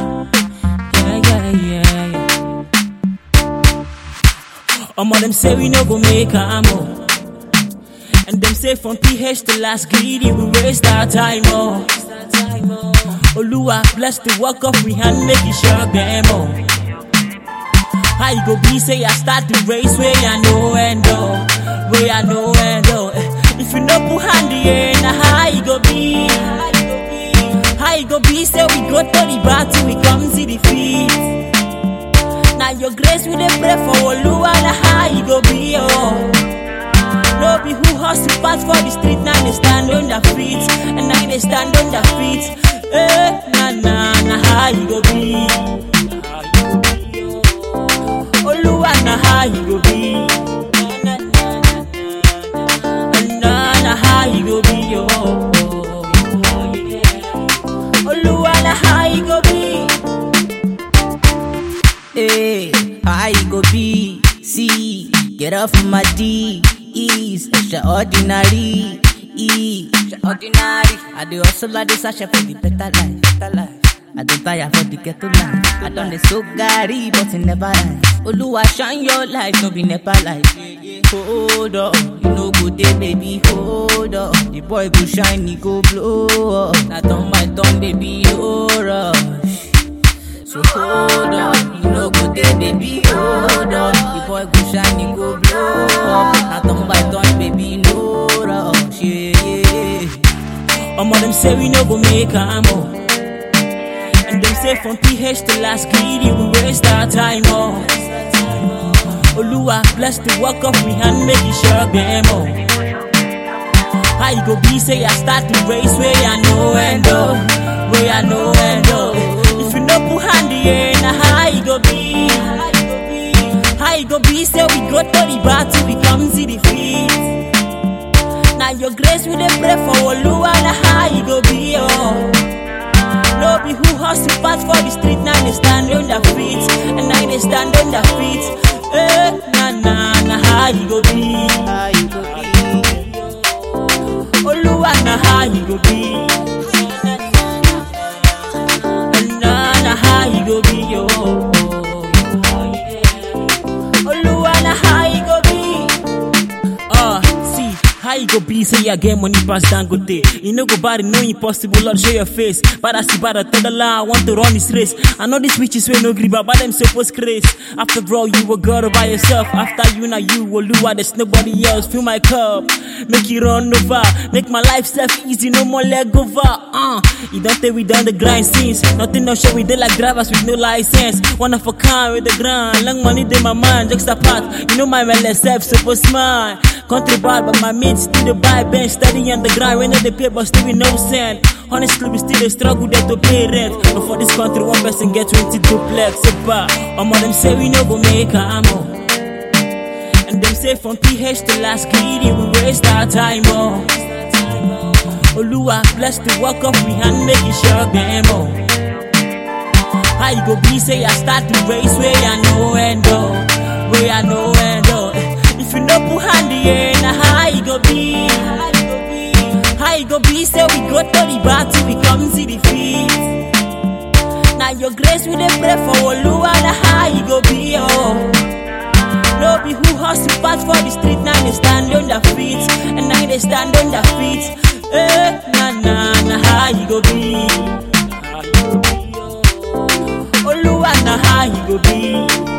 Yeah, yeah, yeah, yeah. Omo them say we no go make am oh. And them say from PH to last greedy we waste our time oh. Oluwa bless the work of we hand make it sure them oh. How you go be say I start the race where I know end oh, where I know end oh. If you no put hand in, how you go be? How you go be say we go to the battle we come see the feet. Now your grace we dey pray for Oluwa na how you go be oh. No be who hustle pass for the street now they stand on their feet and now they stand on their feet. Eh, na na na how you go be? Oluwa na how you go be? Na na na na na na how you go be oh. Oluwa na how you go be? Hey, how you go be? See, get off my D. Ease, extraordinary. E, extraordinary. I do also like this, I for the better life, better life. I don't tire for the ghetto life. I done the so gary, but it never rise. Oluwa shine your light, no be never light. Hold up, you know go there, baby. Hold up, the boy go shine, he go blow up. Now turn my turn, baby, oh rush. So hold on, you know go there, baby, hold on. The boy go shine, he go blow up. Now turn by turn, baby, no rush, yeah, yeah. Omo them say we no go make am oh. And them say from PH to last greedy we waste our time oh. Oluwa bless the work of we hand make it sure them oh. How you go be say I start the race where I know end oh, where I know end oh. If you no put hand in, how you go be? How you go be say we go to the battle we come see the feet. Now your grace we dey pray for Oluwa na how you go be oh. No be who hustle pass for the street now they stand on their feet and now they stand on their feet. Eh, na na na how you go be? How you go be? Oluwa na how you go be? Na na how you go be oh. Oluwa na how you go be? Uh, see, how you go be? Say you get money pass Dangote. You know go bad, no impossible, Lord, show your face. But I see by the third line, I want to run this race. I know these witches will no grip, but them supposed grace. After all, you were God all by yourself. After you, now you, Oluwa, there's nobody else. Fill my cup, make it run over. Make my life self easy, no more leg over. Uh, you don't think we done the grind since. Nothing no show, we did like drivers with no license. One of a kind with the grind. Long money, in my mind, just apart. You know my self supposed smile. Country bad, but my mates still the buy bench, steady on the grind. When they pay, but still with no cent. Honestly, we still the struggle there to pay rent. But for this country, one person get 20 duplex. So bad. Omo them say we no go make am oh. And them say from PH to last greedy, we waste our time oh. Oluwa bless the work of we hand make it sure them oh. How you go be say I start the race where I know end oh, where I know end oh. If you no put hand in, how you go be? How you go be say we go to the battle we come see the feet. Now your grace we dey pray for Oluwa na how you go be oh. No be who hustle pass for the street now they stand on their feet and now they stand on their feet. Eh, na na na how you go be? Oluwa na how you go be?